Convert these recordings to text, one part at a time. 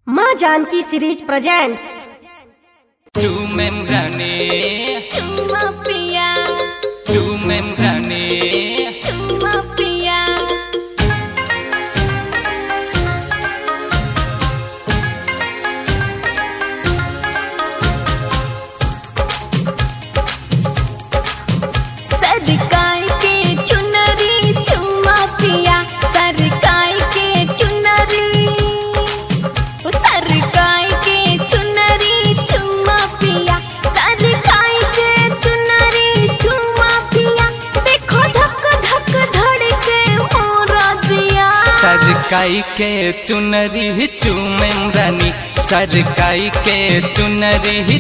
माँ Janaki series presents चूमेम रानी चुम्मा पिया चूमेम रानी चुम्मा पिया सरकाई के चुनरी चुम्मा पिया सरकाई के चुनरी ओ सरकाई के चुनरी चुम्मा पिया सरकाई के चुनरी चुम्मा पिया देखो धक धक धड़के मोरा जिया सरकाई के चुनरी चूमेम रानी सरकाई के चुनरी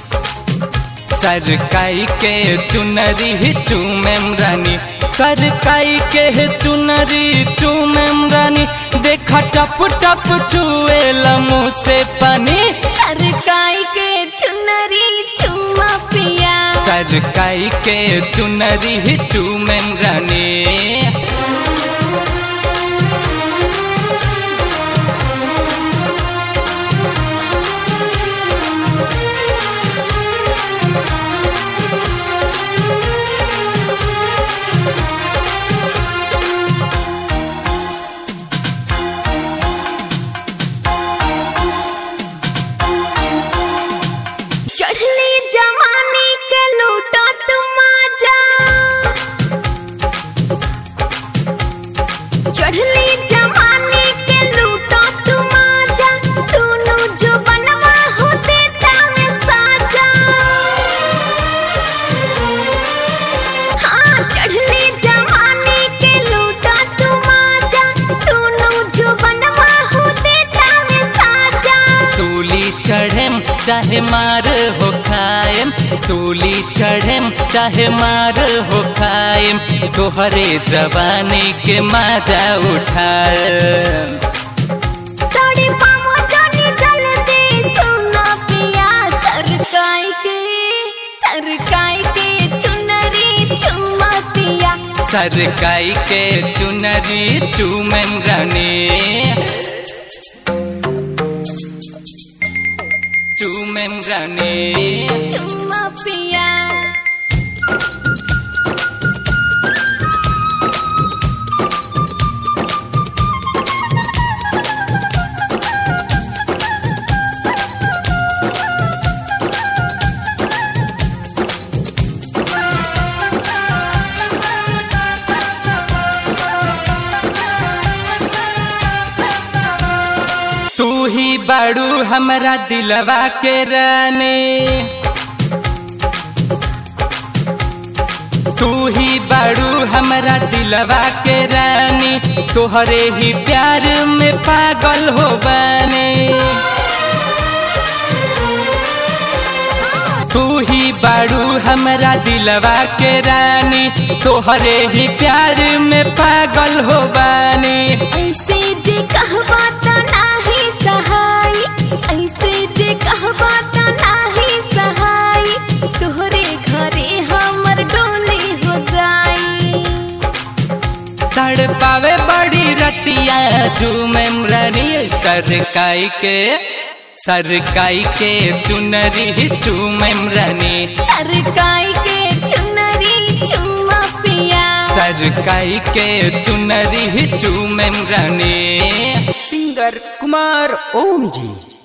सरकाई के चुनरी चूमेम रानी सरकाई के चुनरी चूमेम रानी देखा टप टप चुए मुँह से पानी सरकाई के चुनरी चुम्मा पिया सरकाई के चुनरी चूमेम रानी चढ़ली जवानी के लूटो तुम आजा चढ़ली जवानी के लूटो तुम आजा सुनो जो बनवा हो देता में साजा हाँ चढ़ली जवानी के लूटो तुम आजा सुनो जो बनवा हो देता में साजा सूली चढ़ेम चाहे मार हो खाएम सूली चढ़ेम चाहे मार हो खाएम तोहरे जवानी के मजा उठाएम तोड़ी पामो जानी जल्दी सुना पिया सरकाई के सरकाई के चुनरी चुम्मा पिया सरकाई के चुनरी चूमेम रानी चूमेम रानी चुम्मा पिया तू ही बाड़ू हमरा दिलवा के रानी तू ही बाड़ू हमरा दिलवा के रानी तोहरे ही प्यार में पागल हो बने तू ही बाड़ू हमरा दिलवा के रानी तोहरे ही प्यार में पागल हो बने ऐसे जे कहबा त नाही सहाय ऐसे जे कहबा त नाही सहाय तोहरे घरे हमर डोली हो जाई तड़ पावे बड़ी रतिया झूमेम रानी सरकाई के सरकाई के चुनरी चूमेम रानी सरकाई के चुनरी चुम्मा पिया सरकाई के चुनरी चूमेम रानी सिंगर कुमार ओम जी